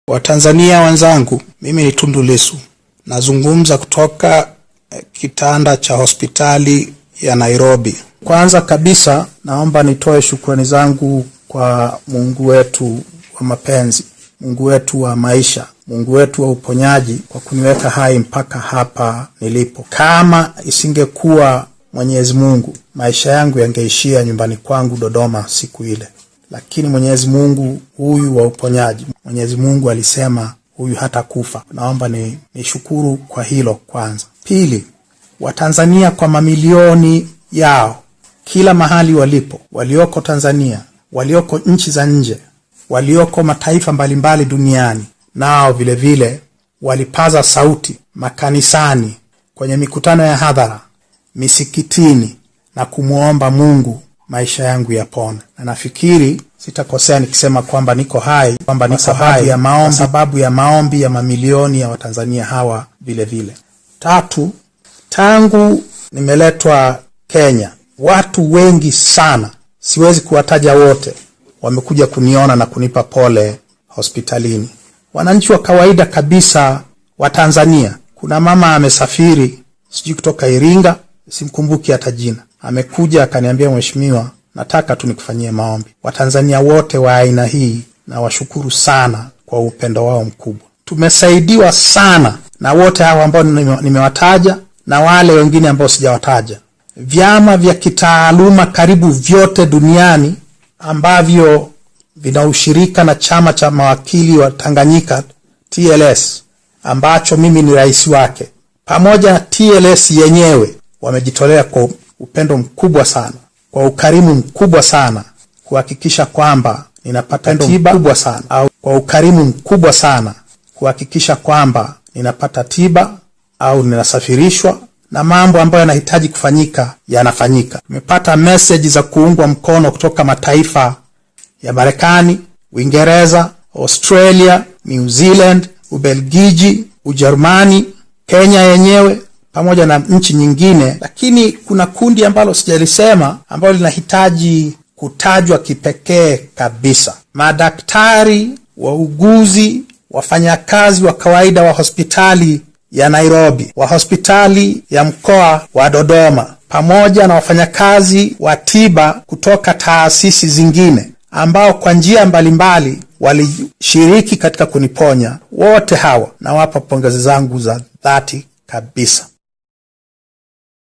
Watanzania wenzangu, mimi ni Tundu Lissu, nazungumza kutoka eh, kitanda cha hospitali ya Nairobi. Kwanza kabisa, naomba nitoe shukrani zangu kwa Mungu wetu wa mapenzi, Mungu wetu wa maisha, Mungu wetu wa uponyaji kwa kuniweka hai mpaka hapa nilipo. Kama isingekuwa Mwenyezi Mungu, maisha yangu yangeishia nyumbani kwangu Dodoma siku ile lakini Mwenyezi Mungu huyu wa uponyaji, Mwenyezi Mungu alisema huyu hata kufa. Naomba ni nishukuru kwa hilo kwanza. Pili, Watanzania kwa mamilioni yao kila mahali walipo, walioko Tanzania, walioko nchi za nje, walioko mataifa mbalimbali duniani, nao vilevile vile, walipaza sauti makanisani, kwenye mikutano ya hadhara, misikitini na kumwomba Mungu maisha yangu yapone, na nafikiri sitakosea nikisema kwamba niko hai, kwamba niko hai ya maombi, sababu ya maombi ya mamilioni ya Watanzania hawa vile vile. Tatu, tangu nimeletwa Kenya, watu wengi sana, siwezi kuwataja wote, wamekuja kuniona na kunipa pole hospitalini. Wananchi wa kawaida kabisa wa Tanzania, kuna mama amesafiri sijui kutoka Iringa, simkumbuki hata jina amekuja akaniambia, mheshimiwa, nataka tu nikufanyie maombi. Watanzania wote wa aina hii na washukuru sana kwa upendo wao mkubwa. Tumesaidiwa sana na wote hawa ambao nimewataja na wale wengine ambao sijawataja. Vyama vya kitaaluma karibu vyote duniani ambavyo vina ushirika na chama cha mawakili wa Tanganyika TLS, ambacho mimi ni rais wake, pamoja na TLS yenyewe wamejitolea kwa upendo mkubwa sana, kwa ukarimu mkubwa sana kuhakikisha kwamba ninapata tiba mkubwa sana, au kwa ukarimu mkubwa sana kuhakikisha kwamba ninapata tiba au ninasafirishwa na mambo ambayo yanahitaji kufanyika yanafanyika. Tumepata meseji za kuungwa mkono kutoka mataifa ya Marekani, Uingereza, Australia, New Zealand, Ubelgiji, Ujerumani, Kenya yenyewe pamoja na nchi nyingine, lakini kuna kundi ambalo sijalisema ambalo linahitaji kutajwa kipekee kabisa: madaktari, wauguzi, wafanyakazi wa kawaida wa hospitali ya Nairobi, wa hospitali ya mkoa wa Dodoma, pamoja na wafanyakazi wa tiba kutoka taasisi zingine ambao kwa njia mbalimbali walishiriki katika kuniponya. Wote hawa nawapa pongezi zangu za dhati kabisa.